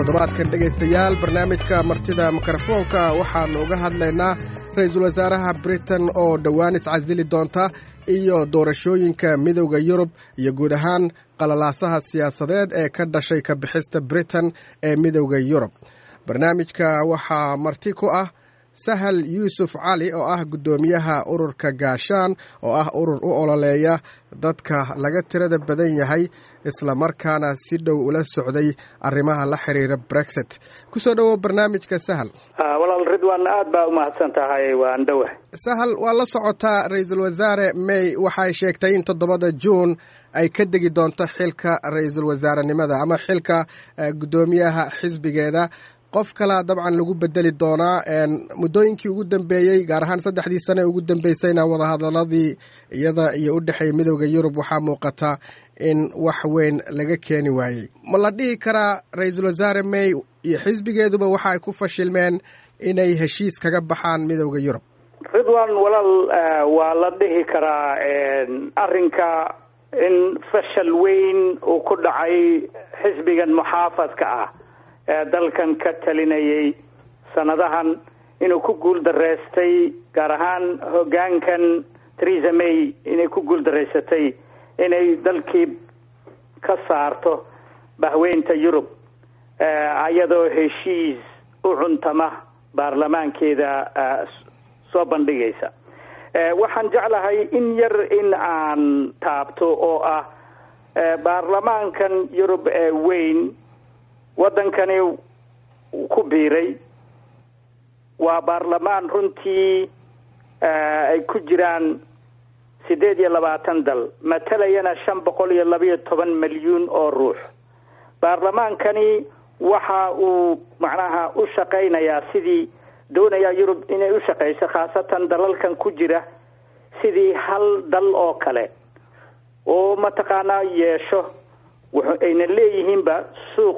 toddobaadkan dhegaystayaal barnaamijka martida mikrofoonka waxaannu uga hadlaynaa ra-iisul wasaaraha britain oo dhowaan iscasili doonta iyo doorashooyinka midowda yurub iyo guud ahaan qalalaasaha siyaasadeed ee ka dhashay ka bixista britain ee midowda yurub barnaamijka waxaa marti ku ah sahal yuusuf cali oo ah guddoomiyaha ururka gaashaan oo ah urur u ololeeya dadka laga tirada badan yahay isla markaana si dhow ula socday arrimaha la xiriira brexit kusoo dhowow barnaamijka sahal walaal ridwan aad baa umahadsan tahay waan dhowa sahal waa la socotaa ra-iisul wasaare may waxay sheegtay in toddobada juun ay ka degi doonto xilka ra-iisul wasaarenimada ama xilka guddoomiyaha xisbigeeda qof kalaa dabcan lagu bedeli doonaa muddooyinkii ugu dambeeyey gaar ahaan saddexdii sane ugu dambeysayna wadahadaladii iyada iyo u dhexeeya midowda yurub waxaa muuqata in wax weyn laga keeni waayey ma la dhihi karaa ra-iisul wasaare may iyo xisbigeeduba waxa ay ku fashilmeen inay heshiis kaga baxaan midowda yurub ridwan walaal waa la dhihi karaa arrinka in fashal weyn uu ku dhacay xisbigan muxaafadka ah ee dalkan ka talinayay sanadahan inuu ku guul dareystay gaar ahaan hoggaankan theresa may inay ku guul dareysatay inay dalkii ka saarto bahweynta yurub iyadoo heshiis u cuntama baarlamaankeeda soo bandhigaysa waxaan jeclahay in yar in aan taabto oo ah baarlamaankan yurub ee weyn waddankani ku biiray waa baarlamaan runtii ay ku jiraan siddeed iyo labaatan dal matalayana shan boqol iyo labayo toban milyuun oo ruux baarlamaankani waxa uu macnaha u shaqaynayaa sidii doonayaa yurub inay u shaqayso khaasatan dalalkan ku jira sidii hal dal oo kale oo mataqaanaa yeesho ayna leeyihiinba suuq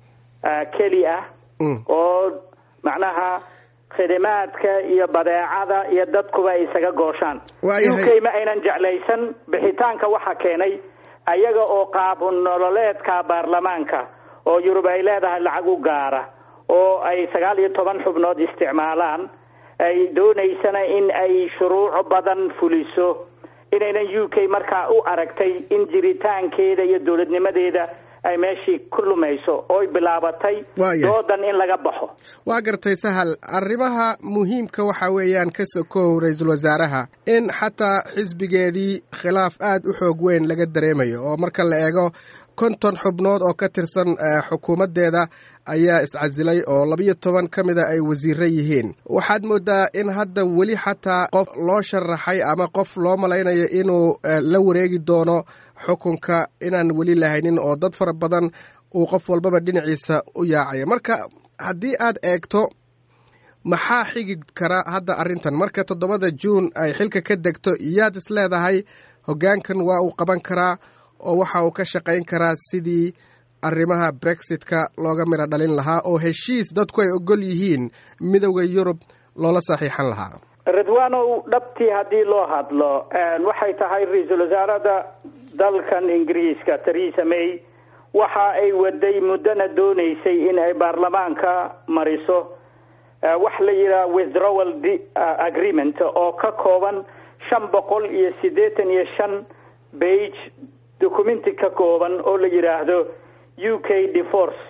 keli ah oo macnaha khidimaadka iyo badeecada iyo dadkuba ay isaga gooshaan u k ma aynan jeclaysan bixitaanka waxa keenay ayaga oo qaab nololeedka baarlamaanka oo yurub ay leedahay lacag u gaara oo ay sagaal iyo toban xubnood isticmaalaan ay doonaysana in ay shuruuc badan fuliso inaynan u k markaa u aragtay in jiritaankeeda iyo dowladnimadeeda ay meeshii ku lumayso ooy bilaabatay doodan in laga baxo waa gartay sahal arrimaha muhiimka waxa weeyaan ka sokow ra-iisul wasaaraha in xataa xisbigeedii khilaaf aad u xoog weyn laga dareemayo oo marka la eego konton xubnood oo ka tirsan xukuumaddeeda ayaa iscasilay oo labiyo toban ka mida ay wasiiro yihiin waxaad moodaa in hadda weli xataa qof loo sharaxay ama qof loo malaynayo inuu la wareegi doono xukunka inaan weli lahaynin oo dad fara badan uu qof walbaba dhinaciisa u yaacaya marka haddii aad eegto maxaa xigi kara hadda arrintan marka toddobada juun ay xilka ka degto iyaad is leedahay hoggaankan waa uu qaban karaa oo waxa uu ka shaqayn karaa sidii arrimaha brexitka looga midho dhalin lahaa oo heshiis dadku ay ogol yihiin midowda yurub loola saxiixan lahaa ridwanow dhabtii haddii loo hadlo waxay tahay ra-iisul wasaarada dalkan ingiriiska theresa may waxa ay waday muddona doonaysay in ay baarlamaanka mariso wax la yidhaha withdrawal agreement oo ka kooban shan boqol iyo siddeetan iyo shan bage documenti ka kooban oo la yidhaahdo u k divorce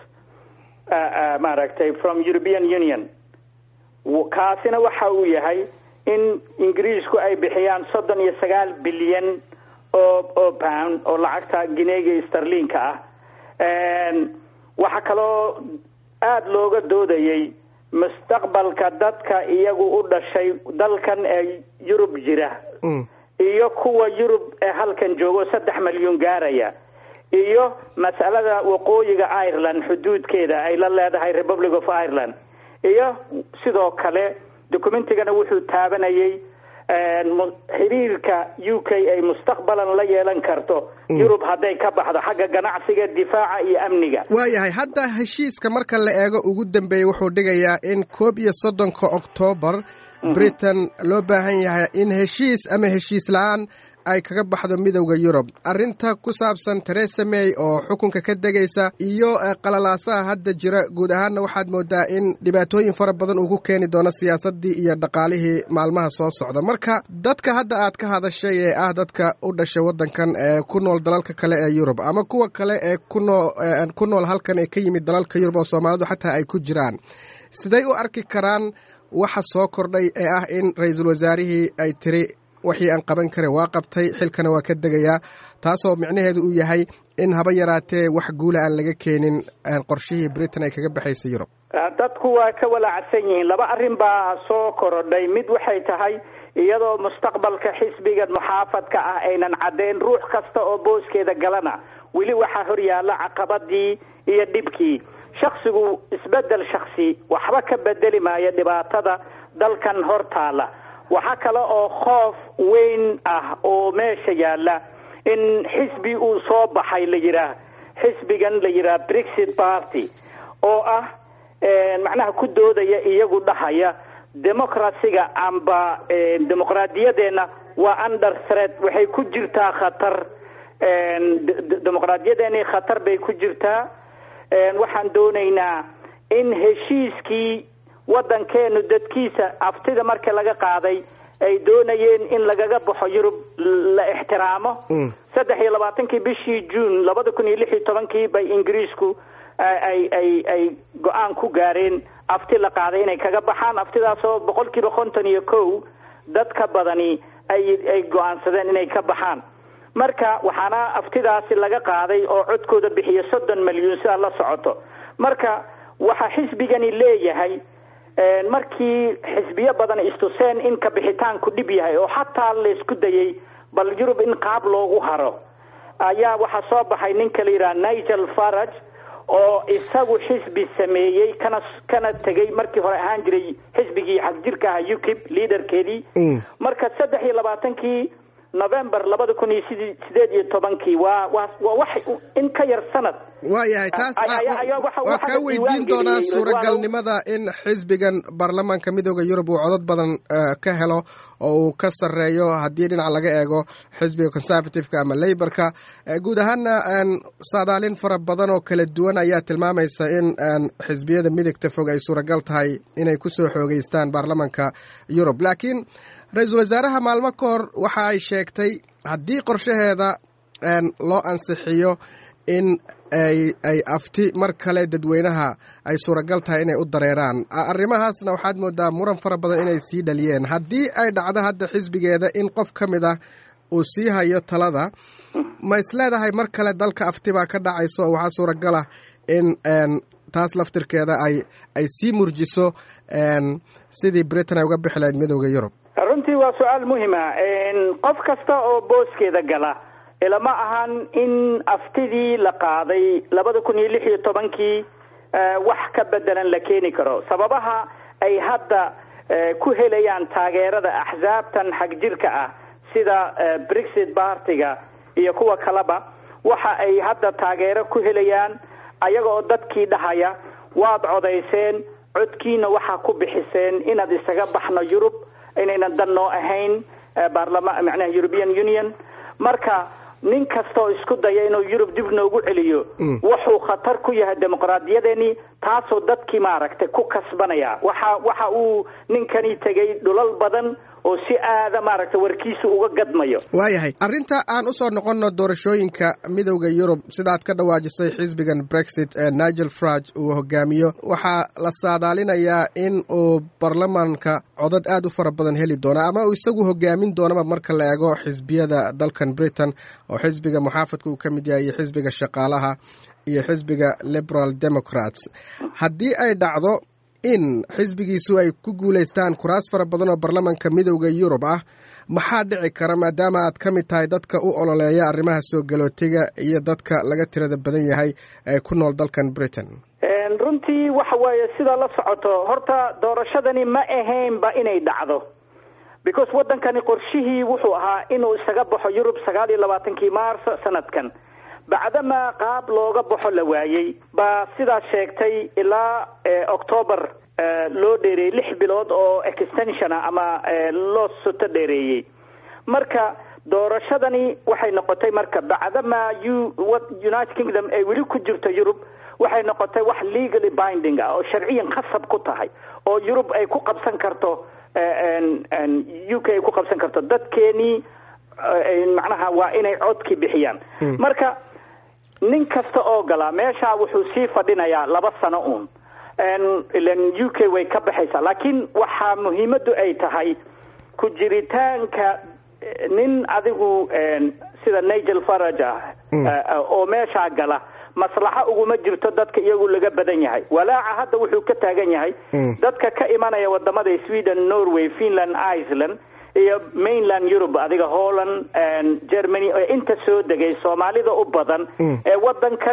maaragtay from european union kaasina waxa uu yahay in ingiriisku ay bixiyaan soddon iyo sagaal bilyan oo oo pound oo lacagta gineega starliinka ah waxaa kaloo aada looga doodayay mustaqbalka dadka iyagu u dhashay dalkan ee yurub jira iyo kuwa yurub ee halkan joogo saddex milyuun gaaraya iyo mas'alada waqooyiga ireland xuduudkeeda ay la leedahay republic of ireland iyo sidoo kale documentigana wuxuu taabanayay xiriirka u k ay mustaqbalan la yeelan karto yurub hadday ka baxdo xagga ganacsiga difaaca iyo amniga waayahay hadda heshiiska marka la eego ugu dambeeyey wuxuu dhigayaa in koob iyo soddonka oktoobar britain loo baahan yahay in heshiis ama heshiis la-aan ay kaga baxdo midowda yurub arrinta ku saabsan teresa may oo xukunka ka degaysa iyo qalalaasaha hadda jira guud ahaanna waxaad moodaa in dhibaatooyin fara badan uu ku keeni doono siyaasaddii iyo dhaqaalihii maalmaha soo socda marka dadka hadda aad ka hadashay ee ah dadka u dhashay waddankan ee ku nool dalalka kale ee yurub ama kuwa kale ee kunoo ku nool halkan ee ka yimid dalalka yurub oo soomaalidu xataa ay ku jiraan siday u arki karaan waxa soo kordhay ee ah in ra-iisul wasaarihii ay tiri wixii aan qaban karin waa qabtay xilkana waa ka degayaa taasoo micnaheedu uu yahay in haba yaraatee wax guula aan laga keenin qorshihii britain ay kaga baxaysay yurub dadku waa ka walaacsan yihiin laba arrin baa soo korodhay mid waxay tahay iyadoo mustaqbalka xisbigan muxaafadka ah aynan caddeyn ruux kasta oo booskeeda galana weli waxaa horyaalla caqabadii iyo dhibkii shaksigu isbedel shaksi waxba ka bedeli maayo dhibaatada dalkan hor taala waxaa kale oo khoof weyn ah oo meesha yaalla in xisbi uu soo baxay la yidhaah xisbigan la yidhaah brexit party oo ah macnaha ku doodaya iyagu dhahaya democracyga amba dimuqraadiyadeenna waa under threat waxay ku jirtaa khatar dimuqraadiyadeeni khatar bay ku jirtaa waxaan doonaynaa in heshiiskii waddankeenu dadkiisa aftida marka laga qaaday ay doonayeen in lagaga baxo yurub la ixtiraamo saddex iyo labaatankii bishii juun labada kun iyo lix iyo tobankii bay ingiriisku ay ay ay go-aan ku gaareen afti la qaaday inay kaga baxaan aftidaasoo boqol kiiba konton iyo kow dadka badani ay ay go-aansadeen inay ka baxaan marka waxaana aftidaasi laga qaaday oo codkooda bixiya soddon malyuun si aad la socoto marka waxaa xisbigani leeyahay markii xisbiyo badan istuseen in ka bixitaanku dhib yahay oo xataa laysku dayay bal yurub in qaab loogu haro ayaa waxaa soo baxay ninka la yidhaha nigel farage oo isagu xisbi sameeyey kana kana tegay markii hore ahaan jiray xisbigii xagjirka aha ukib liaderkeedii marka saddex iyo labaatankii november labada kun iyo sid sideed iyo tobankii waa waa waa wax in ka yar sanad waayahay taas waa kaa weydiin doonaa suuragalnimada in xisbigan baarlamaanka midooda yurub uu codod badan ka helo oo uu ka sarreeyo haddii dhinac laga eego xisbiga conservativeka ama leyborka guud ahaana saadaalin fara badan oo kala duwan ayaa tilmaamaysa in xisbiyada midigta fog ay suuragal tahay inay kusoo xoogeystaan baarlamaanka yurub laakiin ra-iisul wasaaraha maalmo ka hor waxa ay sheegtay haddii qorshaheeda loo ansixiyo in ay ay afti mar kale dadweynaha ay suuragal tahay inay u dareeraan arrimahaasna waxaad moodaa muran fara badan inay sii dhaliyeen haddii ay dhacdo hadda xisbigeeda in qof ka mid ah uu sii hayo talada ma isleedahay mar kale dalka afti baa ka dhacayso oo waxaa suuragal ah in taas laftirkeeda ay ay sii murjiso sidii britain ay uga bixi lahayd midooda yurub runtii waa su-aal muhima qof kasta oo booskeeda gala ilama ahan in aftidii la qaaday labada kun iyo lix iyo tobankii wax ka bedelan la keeni karo sababaha ay hadda ku helayaan taageerada axsaabtan xagjirka ah sida brexit bartiga iyo kuwa kaleba waxa ay hadda taageero ku helayaan ayaga oo dadkii dhahaya waad codayseen codkiina waxaa ku bixiseen inaad isaga baxno yurub inaynan dan noo ahayn baarlama macnaha european union marka nin kastaoo isku daya inuu yurub dib noogu celiyo wuxuu khatar ku yahay dimuqraadiyadeeni taasoo dadkii maaragtay ku kasbanaya waxa waxa uu ninkani tegay dhulal badan oo si aada maaragtay warkiisu uga gadmayo waayahay arrinta aan usoo noqonno doorashooyinka midowda yurub sidaad ka dhawaajisay xisbigan brexit ee nigel farage uu hogaamiyo waxaa la saadaalinayaa in uu baarlamaanka codad aad u fara badan heli doono ama uu isagu hogaamin doonaba marka la eego xisbiyada dalkan britain oo xisbiga muxaafadka uu ka mid yahay iyo xisbiga shaqaalaha iyo xisbiga liberal democrats haddii ay dhacdo in xisbigiisu ay ku guulaystaan kuraas fara badan oo baarlamaanka midowda yurub ah maxaa dhici kara maadaama aad ka mid tahay dadka u ololeeya arrimaha soo galootiga iyo dadka laga tirada badan yahay ee ku nool dalkan britain runtii waxa weeye sidaa la socoto horta doorashadani ma ahaynba inay dhacdo because waddankani qorshihii wuxuu ahaa inuu isaga baxo yurub sagaal iyo labaatankii maarso sanadkan bacdama qaab looga baxo la waayey baa sidaa sheegtay ilaa octoobar loo dheereeyey lix bilood oo extension ah ama loo soto dheereeyey marka doorashadani waxay noqotay marka bacdama u united kingdom ay weli ku jirto yurub waxay noqotay wax legally binding ah oo sharciyan khasab ku tahay oo yurub ay ku qabsan karto u k ay ku qabsan karto dadkeenii macnaha waa inay codki bixiyaan marka nin kasta oo galaa meesha wuxuu sii fadhinayaa laba sano uun ilan u k way ka baxaysaa laakiin waxaa muhiimadu ay tahay ku jiritaanka nin adigu sida nigel farage ah oo meeshaa gala maslaxo uguma jirto dadka iyagu laga badan yahay walaaca hadda wuxuu ka taagan yahay dadka ka imanaya wadamada sweden norway finland iceland iyo mainland europe adiga holland germany oo inta soo degay soomaalida u badan ee wadankan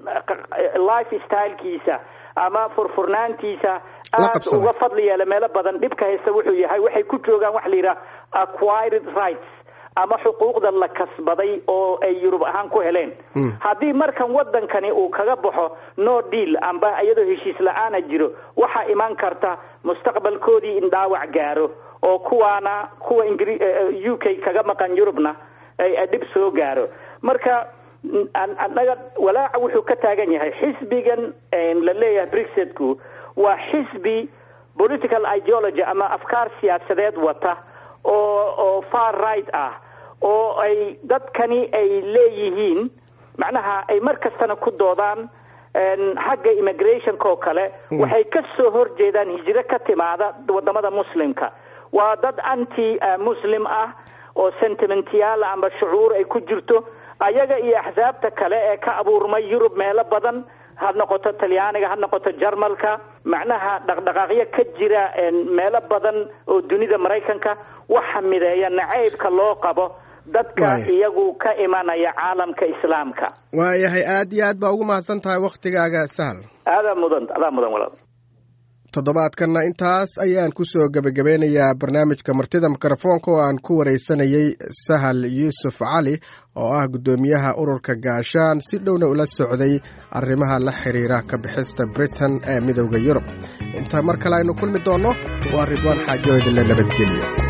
life stylekiisa ama furfurnaantiisa aad uga fadli yeela meelo badan dhibka haysta wuxuu yahay waxay ku joogaan waxa la yidhaha acquired rights ama xuquuqda la kasbaday oo ay yurub ahaan ku heleen haddii markan wadankani uu kaga baxo no deal amba iyadoo heshiis la-aana jiro waxaa imaan karta mustaqbalkoodii in dhaawac gaaro oo kuwaana kuwa ingri u k kaga maqan yurubna ay dhib soo gaaro marka annaga walaaca wuxuu ka taagan yahay xisbigan la leeyahay brexitku waa xisbi political ideology ama afkaar siyaasadeed wata oo oo far right ah oo ay dadkani ay leeyihiin macnaha ay mar kastana ku doodaan xagga immigrationka oo kale waxay ka soo horjeedaan hijiro ka timaada wadamada muslimka waa dad anti muslim ah oo sentimentyaal amba shucuur ay ku jirto ayaga iyo axsaabta kale ee ka abuurmay yurub meelo badan ha noqoto talyaaniga ha noqoto jarmalka macnaha dhaqdhaqaaqyo ka jira meelo badan oo dunida maraykanka waxa mideeya nacaybka loo qabo dadka iyagu ka imanaya caalamka islaamka waayahay aad iyo aad baa ugu mahadsan tahay waktigaaga sahal aadaa mudan adaa mudan walaal toddobaadkanna intaas ayaan kusoo gebagabeynayaa barnaamijka martida mikrofoonka oo aan ku wareysanayey sahal yuusuf cali oo ah guddoomiyaha ururka gaashaan si dhowna ula socday arrimaha la xiriira ka bixista britain ee midowda yurub inta mar kale aynu kulmi doonno waa ridwaan xaajo idinle nabadgelya